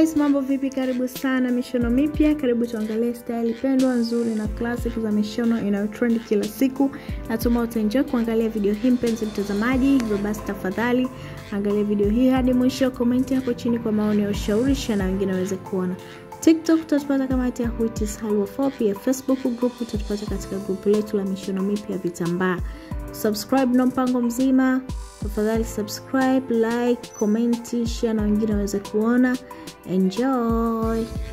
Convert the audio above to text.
guys mambo vipi karibu sana mishono mipya karibu tuangalie style pendwa nzuri na classic za mishono inayotrend kila siku natuma utaenjoy kuangalia video hii mpenzi mtazamaji hivyo basi tafadhali angalia video hii hadi mwisho komenti hapo chini kwa maoni ya ushauri na wengine waweze kuona tiktok utatupata kama hati ya huitis halwa 4 pia facebook group utatupata katika grupu letu la mishono mipya vitambaa subscribe na mpango mzima tafadhali subscribe like komenti share na wengine waweze kuona enjoy